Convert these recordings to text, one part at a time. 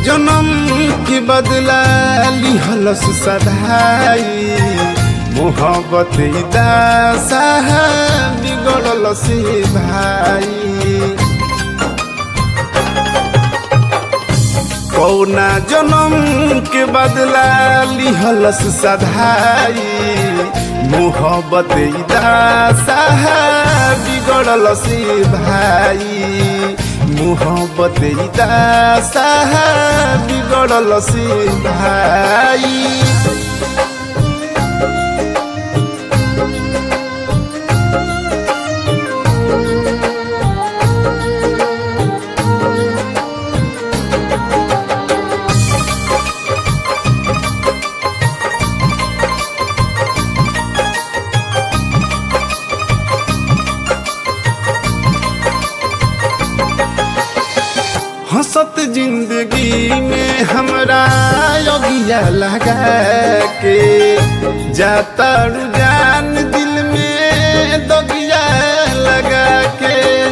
जन्म के बदला लिहलस सधाई मोहब्बत दासा बिगड़ल से भाई कौना जन्म के बदला लिहलस सधाई मोहब्बत दासा बिगड़ल से भाई मोहब्बत दासा बिगड़ल से भाई हंसत जिंदगी में हमरा योगिया लगा के जाता रुझान दिल में दोगिया लगा के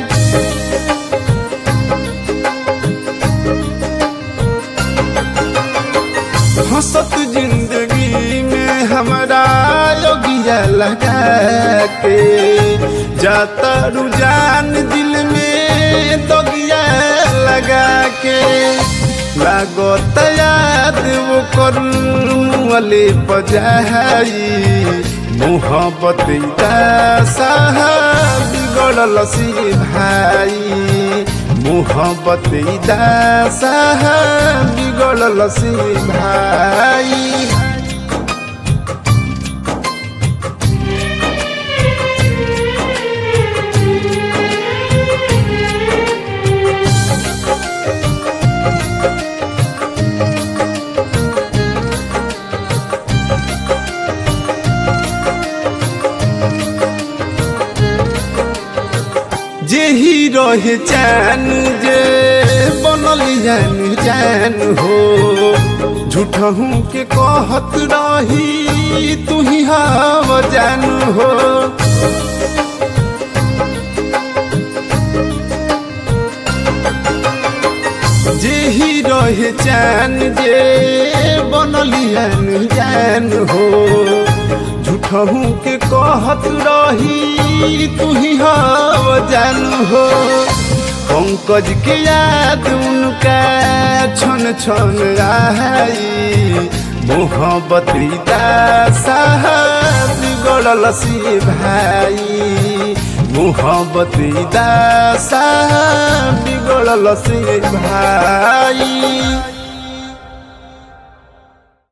हंसत जिंदगी में हमरा योगिया लगा के जाता रुझान दिल में दोगिया लगा के लागत याद वो करले पजाई मोहब्बत दासा बिगड़ल सी भाई मोहब्बत दासा बिगड़ल सी भाई जेही रहे चैन जे बनल जान चैन हो झूठहू के कहत रही तू ही हव जान हो जेही रहे चैन जे बनल जान हो झूठहू के कहत रही तू ही हव जान हो पंकज के याद उनका छन छन आई मोहब्बत दासा बिगड़ल सी भाई मोहब्बत दासा बिगड़ल सी भाई